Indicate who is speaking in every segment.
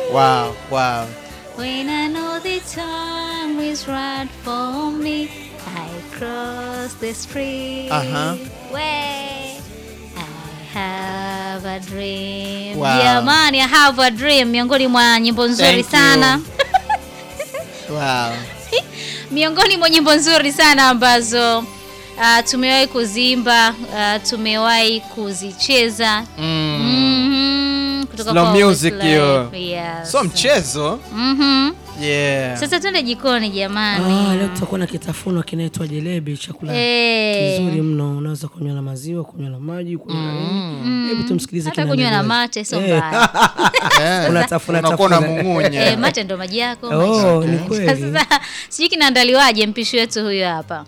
Speaker 1: Wow, wow.
Speaker 2: When I know the time is right for me, I cross the street.
Speaker 1: Aha.
Speaker 2: Where I have a dream.
Speaker 1: Wow.
Speaker 2: Jamani, I have a dream, miongoni mwa nyimbo nzuri
Speaker 1: Thank
Speaker 2: sana.
Speaker 1: Wow.
Speaker 2: miongoni mwa nyimbo nzuri sana ambazo uh, tumewahi kuziimba uh, tumewahi kuzicheza
Speaker 1: Mm.
Speaker 2: Mhm, kutoka
Speaker 1: Slow
Speaker 2: kwa
Speaker 1: music
Speaker 2: Westlife.
Speaker 1: hiyo.
Speaker 2: Yes.
Speaker 1: So mchezo.
Speaker 2: Mhm.
Speaker 1: Yeah.
Speaker 2: Sasa twende jikoni
Speaker 3: Ah,
Speaker 2: jamani.
Speaker 3: leo tutakuwa na kitafuno kinaitwa jelebi, chakula
Speaker 2: Eh.
Speaker 3: kizuri mno. Unaweza kunywa na maziwa, kunywa na maji, kunywa na nini. Hebu tumsikilize
Speaker 2: Hata
Speaker 3: kina
Speaker 2: kunywa na
Speaker 3: Nandi
Speaker 2: mate sio
Speaker 3: Eh.
Speaker 2: mbaya.
Speaker 1: Eh,
Speaker 3: Unatafuna
Speaker 1: unakuwa
Speaker 3: tafuna.
Speaker 1: unamung'unya.
Speaker 2: Eh, mate ndo maji yako.
Speaker 3: Oh,
Speaker 2: maji.
Speaker 3: ni kweli.
Speaker 2: Sasa sijui kinaandaliwaje mpishi wetu huyo hapa.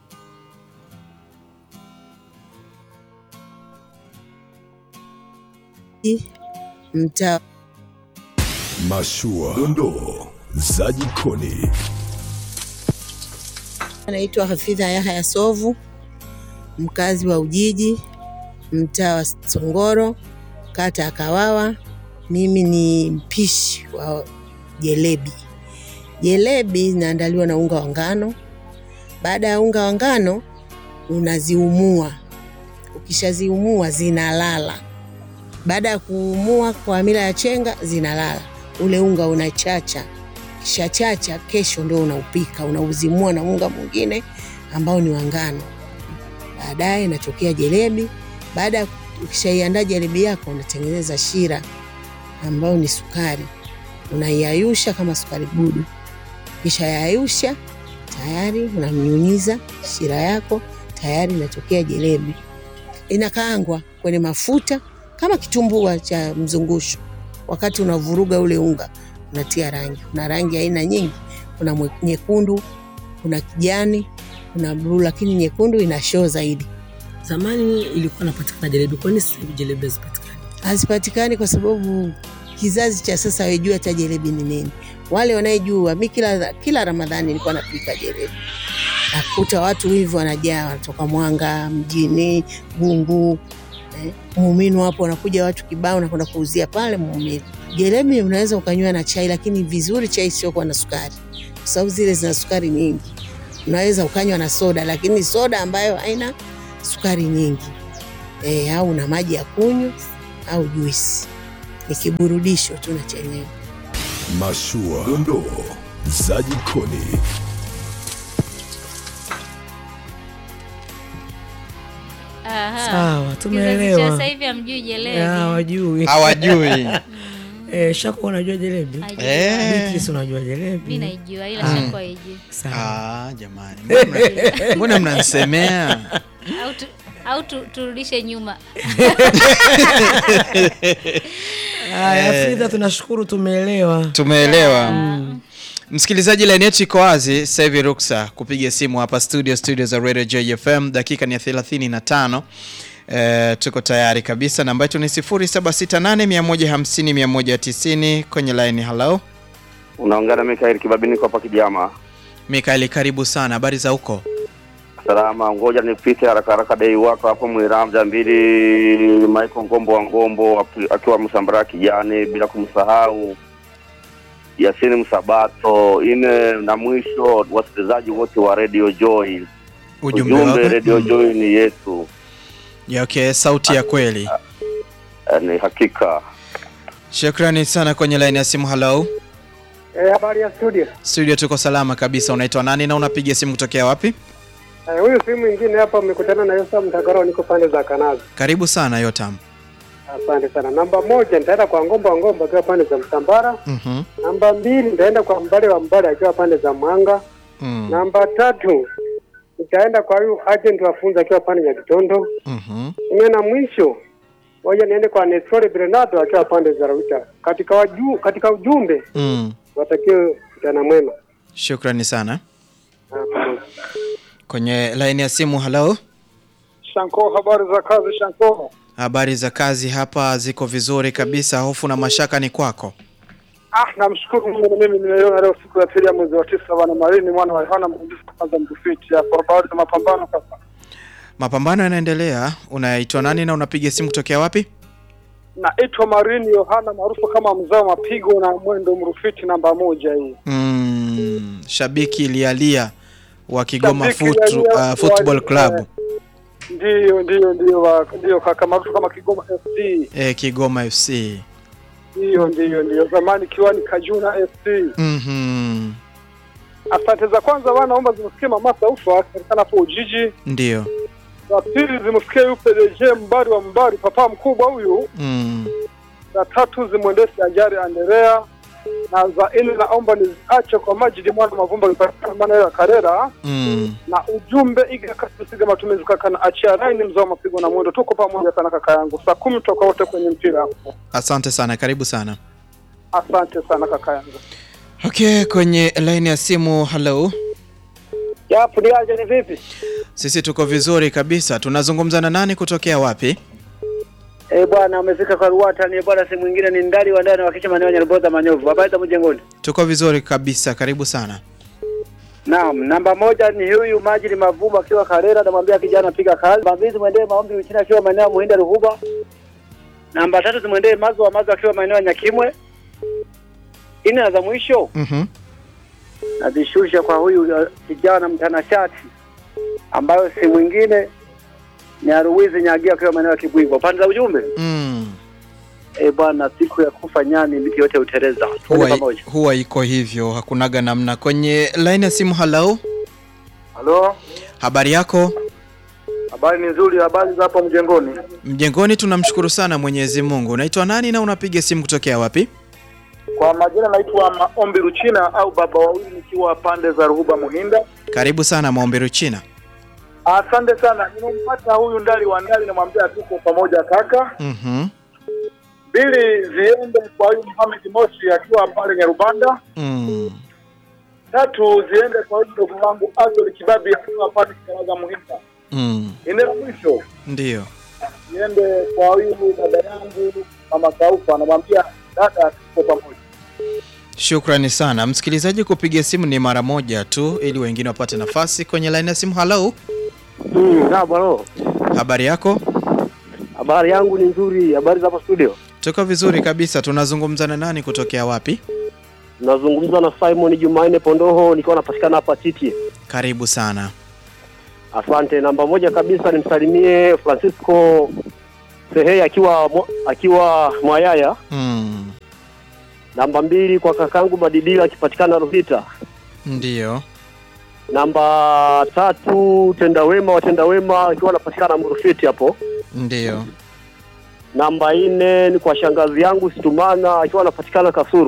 Speaker 4: mtaa
Speaker 5: Mashua, dondoo za jikoni.
Speaker 4: anaitwa Hafidha Yahya Sovu, mkazi wa Ujiji, mtaa wa Songoro, kata ya Kawawa. Mimi ni mpishi wa jelebi. Jelebi zinaandaliwa na unga wa ngano. Baada ya unga wa ngano unaziumua, ukishaziumua zinalala. Baada ya kuumua kwa mila ya chenga zinalala, ule unga unachacha kishachacha, kesho ndio unaupika, unauzimua na unga mwingine ambao ni wa ngano. Baadaye inatokea jelebi. Baada ya ukishaiandaa jelebi yako, unatengeneza shira ambayo ni sukari, unaiayusha kama sukari gudu. Kisha yayusha tayari, unamnyunyiza shira yako, tayari inatokea jelebi. Inakaangwa kwenye mafuta kama kitumbua cha mzungusho. Wakati unavuruga ule unga unatia rangi. Kuna rangi aina nyingi, kuna mwe- nyekundu, kuna kijani, kuna bluu, lakini nyekundu ina show zaidi.
Speaker 3: Zamani ilikuwa napatikana jelebi, kwani sasa hivi jelebi hazipatikani?
Speaker 4: Hazipatikani kwa sababu kizazi cha sasa hawajui hata jelebi ni nini. Wale wanayejua, mi kila, kila Ramadhani nilikuwa napika jelebi, nakuta watu hivi wanajaa, wanatoka Mwanga mjini, Gungu, eh, Muuminu hapo wanakuja watu kibao, nakwenda kuuzia pale Muuminu. Jelebi unaweza ukanywa na chai, lakini vizuri chai isiyokuwa na sukari, kwa sababu zile zina sukari nyingi. Unaweza ukanywa na soda, lakini soda ambayo haina sukari nyingi e, au na maji ya kunywa au juisi, ni kiburudisho tu na chenyewe.
Speaker 5: Mashua, dondoo za jikoni.
Speaker 2: Aha.
Speaker 3: Sawa,
Speaker 2: Kizazi cha
Speaker 3: tumeelewa.
Speaker 2: sasa hivi hamjui jelebi.
Speaker 3: Ah, wajui.
Speaker 1: Hawajui.
Speaker 3: Eh, Shako unajua jelebi?
Speaker 2: Hajui.
Speaker 1: Eh.
Speaker 3: Beatrice unajua
Speaker 2: Mimi
Speaker 3: jelebi?
Speaker 2: naijua ila
Speaker 3: Ah.
Speaker 2: Shako haijui.
Speaker 3: Sawa.
Speaker 1: Ah, jamani. Mbona mna- Mbona mnanisemea?
Speaker 2: Au tu, au tu, turudishe nyuma.
Speaker 3: Haya, Frida tunashukuru tumeelewa.
Speaker 1: Tumeelewa. Msikilizaji, line yetu iko wazi sasa hivi, ruksa kupiga simu hapa studio, studio za Radio JFM. Dakika ni ya 35. Eh, tuko tayari kabisa. Namba yetu ni 0768 150 190 kwenye line. Hello
Speaker 6: Unaongea na Mikael Kibabini kwa hapa Kijama.
Speaker 1: Mikaeli, karibu sana. Habari za huko?
Speaker 6: Salama, ngoja nipite haraka haraka dei wako hapo Mwiramja mbili Michael Ngombo wa Ngombo aki- akiwa Msambara kijani, bila kumsahau Yasini Msabato ine, na mwisho wasikilizaji wote wa Radio Joy.
Speaker 1: Ujumbe
Speaker 6: Ujumbe
Speaker 1: wako?
Speaker 6: Radio Joy ni yetu,
Speaker 1: Ya, okay, sauti ya kweli.
Speaker 6: Eh, ni hakika.
Speaker 1: Shukrani sana kwenye line ya simu. Hello
Speaker 7: Eh, habari ya studio.
Speaker 1: studio, tuko salama kabisa. Unaitwa nani na unapiga simu kutokea wapi?
Speaker 7: Eh, huyu simu mwingine hapa umekutana na Yosa Mtagaro, niko pande za Kanazi.
Speaker 1: Karibu sana Yotam.
Speaker 7: Asante sana. Namba moja nitaenda kwa Ngomba wa Ngomba akiwa pande za Mtambara.
Speaker 1: Mhm.
Speaker 7: Namba mbili nitaenda kwa Mbale wa Mbale akiwa pande za Mwanga.
Speaker 1: Mm.
Speaker 7: Namba tatu nitaenda kwa huyu agent wa funza akiwa pande ya Kitondo.
Speaker 1: Mhm.
Speaker 7: Nne na mwisho moja niende kwa Nestor Bernardo akiwa pande za Rauta. Katika waju, katika ujumbe
Speaker 1: Mm.
Speaker 7: watakiwe mchana mwema.
Speaker 1: Shukrani sana.
Speaker 7: Ah, pamoja.
Speaker 1: Kwenye line ya simu. Hello
Speaker 7: Shanko, habari za kazi Shanko?
Speaker 1: Habari za kazi hapa ziko vizuri kabisa. Hofu na mashaka ni kwako.
Speaker 7: Ah, namshukuru Mungu mimi nimeiona leo siku ya pili ya mwezi wa tisa bwana Marini mwana wa Yohana mrudisi kwanza mkufiti hapo habari za mapambano sasa.
Speaker 1: Mapambano yanaendelea. Unaitwa nani na unapiga simu kutokea wapi?
Speaker 7: naitwa Marini Yohana maarufu kama mzao mapigo na mwendo mrufiti namba moja hii.
Speaker 1: Mm, shabiki lialia wa Kigoma
Speaker 7: Shabiki
Speaker 1: Foot,
Speaker 7: lialia
Speaker 1: uh, Football
Speaker 7: wa-
Speaker 1: Club
Speaker 7: Ndiyo, ndiyo, ndiyo, wa- ndiyo kaka maarufu kama Kigoma FC.
Speaker 1: eh, Kigoma FC.
Speaker 7: Ndiyo, ndiyo, ndiyo, zamani kiwani Kajuna FC.
Speaker 1: Mhm.
Speaker 7: Asante za kwanza bwana, naomba zimsikie mama Saufa akipatikana hapo Ujiji.
Speaker 1: Ndio.
Speaker 7: Za pili zimsikie yupe deje mbari wa mbari, papa mkubwa huyu.
Speaker 1: Mm.
Speaker 7: Za tatu zimwendeshe Ajari Anderea, na za nne naomba niziache kwa Majidi mwana Mavumba akipatikana maeneo ya Karera.
Speaker 1: Mm.
Speaker 7: na ujumbe iga kasiga matumizi kaka na achia raini mzao mapigo na mwendo tuko pamoja sana kaka yangu saa kumi toka wote kwenye mpira hapo
Speaker 1: Asante sana, karibu sana.
Speaker 7: asante sana kaka yangu
Speaker 1: Okay, kwenye line ya simu, hello.
Speaker 7: yapo ni aje ni vipi
Speaker 1: Sisi tuko vizuri kabisa. Tunazungumza na nani kutokea wapi?
Speaker 8: Eh bwana, umefika kwa Ruata ni bwana, si mwingine ni ndali wa ndani wakisha maeneo ya Nyarboza Manyovu. Habari za mjengoni?
Speaker 1: Tuko vizuri kabisa, karibu sana.
Speaker 8: Naam, namba moja ni huyu Majidi Mavumba akiwa Karera, namwambia kijana piga kazi. Namba mbili zimwendee maombi Uchina akiwa maeneo ya Muhinda Ruhuba. Namba tatu zimwendee Mazo wa Mazo akiwa maeneo ya Nyakimwe. Ine na za mwisho
Speaker 1: Mhm.
Speaker 8: nazishusha kwa huyu uh, kijana mtanashati ambayo si mwingine ni Aruwizi Nyagia akiwa maeneo ya Kibwigwa. Pande za ujumbe
Speaker 1: Mm.
Speaker 8: eh bwana, siku ya kufa nyani miti yote uteleza. Tuende
Speaker 1: Huwa,
Speaker 8: pamoja.
Speaker 1: huwa iko hivyo, hakunaga namna. Kwenye line ya simu, hello.
Speaker 7: halo
Speaker 1: Habari yako?
Speaker 7: habari ni nzuri habari za hapo mjengoni
Speaker 1: Mjengoni tunamshukuru sana Mwenyezi Mungu. Unaitwa nani na unapiga simu kutokea wapi?
Speaker 7: kwa majina naitwa maombi ruchina au baba wawili nikiwa pande za ruhuba muhinda
Speaker 1: Karibu sana Maombi Ruchina.
Speaker 7: asante sana nimempata huyu ndali wa ndali namwambia tuko pamoja kaka
Speaker 1: Mhm.
Speaker 7: mbili ziende kwa huyu Mohamed Moshi akiwa pale Nyarubanda
Speaker 1: Mm.
Speaker 7: tatu ziende kwa huyu ndugu wangu Azol Kibabi akiwa pale Karaga Muhinda
Speaker 1: Mm.
Speaker 7: ine la mwisho
Speaker 1: Ndio.
Speaker 7: niende kwa huyu dada yangu mama Saufa, anamwambia dada, tuko pamoja.
Speaker 1: Shukrani sana msikilizaji, kupiga simu ni mara moja tu ili wengine wapate nafasi. Kwenye line ya simu, hello.
Speaker 8: Mm, na bwana.
Speaker 1: Habari yako?
Speaker 8: Habari yangu ni nzuri. Habari za hapa studio?
Speaker 1: Tuko vizuri kabisa. Tunazungumza na nani kutokea wapi?
Speaker 8: Nazungumza na Simon Jumanne Pondoho nikiwa napatikana hapa Titi.
Speaker 1: Karibu sana.
Speaker 8: Asante. Namba moja kabisa nimsalimie Francisco Sehe akiwa mo- akiwa Mwayaya.
Speaker 1: Mm.
Speaker 8: Namba mbili kwa kakangu Madidila akipatikana Ruhita.
Speaker 1: Ndio.
Speaker 8: Namba tatu Tendawema wa Tendawema akiwa anapatikana Mrufiti hapo.
Speaker 1: Ndio.
Speaker 8: Namba nne ni kwa shangazi yangu Situmana akiwa anapatikana Kasuru.